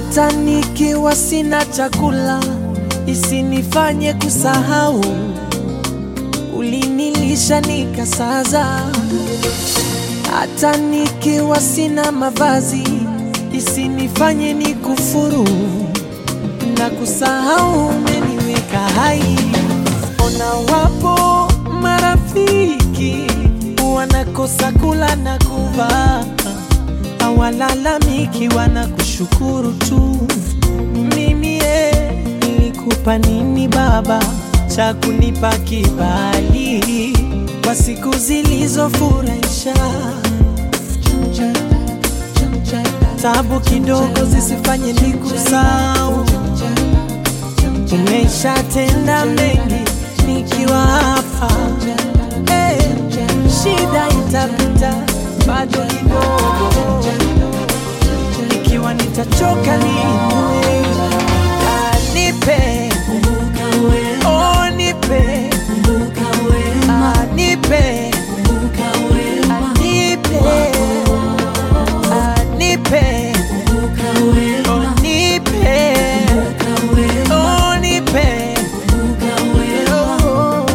hata nikiwa sina chakula isinifanye kusahau ulinilisha nikasaza. Hata nikiwa sina mavazi isinifanye nikufuru na kusahau umeniweka hai. Ona wapo marafiki wanakosa kula na kuvaa, hawalalamiki, wanakushukuru tu. Mimi ye, nilikupa nini baba cha kunipa kibali kwa siku zilizofurahisha? Tabu kidogo zisifanye nikusahau. Umeshatenda mengi nikiwa hapa Eh, shida itapita bado kidogo, ikiwa nitachoka niinue. Ah, nipe oh, nipe Ah, nipe Ah, nipe Ah, nipe oh, nipe oh, nipe oh.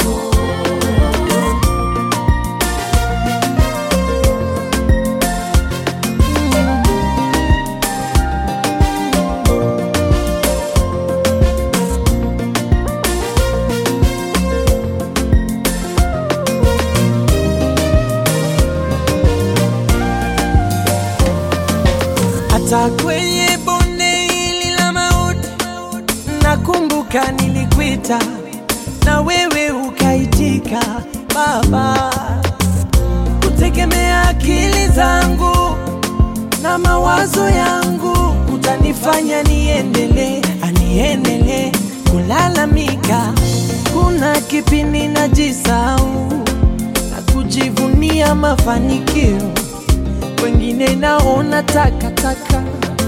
hata kwenye bonde hili la mauti, nakumbuka nilikuita na wewe ukaitika. Baba, kutegemea akili zangu na mawazo yangu utanifanya niendelee, aniendelee kulalamika. Kuna kipindi najisahau na kujivunia mafanikio wengine naona takataka.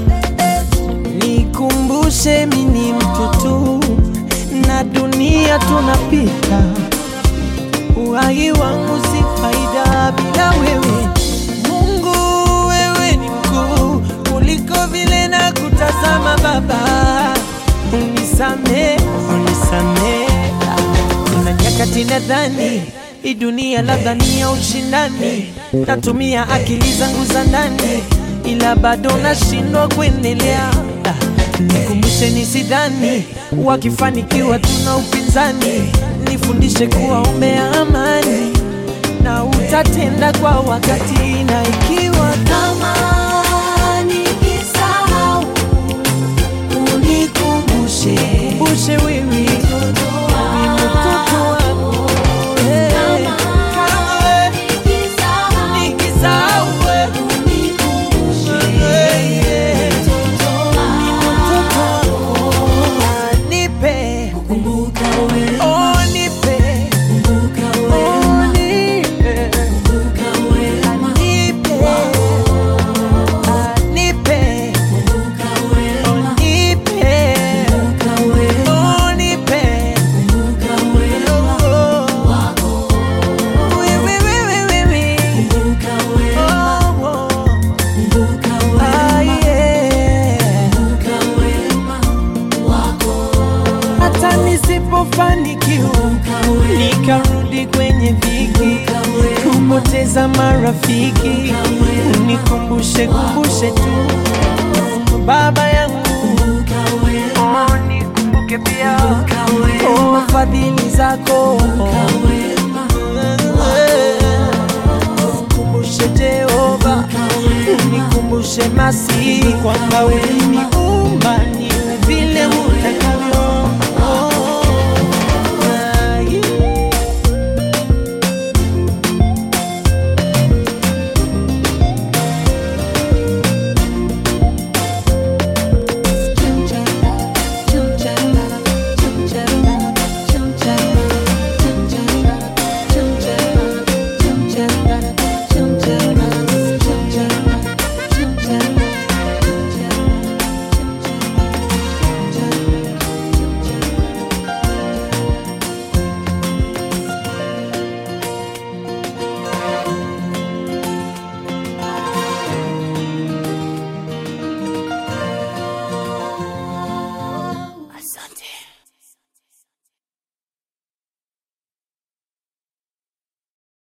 Nikumbushe mimi ni mtu tu na dunia tunapita, uhai wangu si faida bila wewe. Mungu, wewe ni mkuu kuliko vile na kutazama. Baba, unisame, unisame. Kuna nyakati nadhani hii dunia labda ni ya ushindani, natumia akili zangu za ndani, ila bado nashindwa kuendelea. Ah, Nikumbushe nisidhani wakifanikiwa tuna upinzani, nifundishe kuwaombea amani na utatenda kwa wakati, na ikiwa Kama nikisahau, unikumbushe, kumbushe wewe ni mtoto wako eh. Kama wewe nikisahau, nikisahau wewe unikumbushe mtoto wako. Nipe, Kumbuka wewe, oh nipe, kumbuka wewe, oh nipe, kumbuka wewe, nipe, ah, nipe, kumbuka wewe, oh nipe, kumbuka wewe, oh nipe, kumbuka wewe oh, wako. wewe, wewe, wewe, Kumbuka wewe, oh, oh, kumbuka ah, wewe, yeah. kumbuka wema wako. Hata nisipofanikiwa nikarudi kwenye dhiki, kupoteza marafiki, unikumbushe kumbushe tu baba yangu, oh, nikumbuke pia oh, fadhili zako Nikumbushe Jehova, unikumbushe masi kwamba uliniumba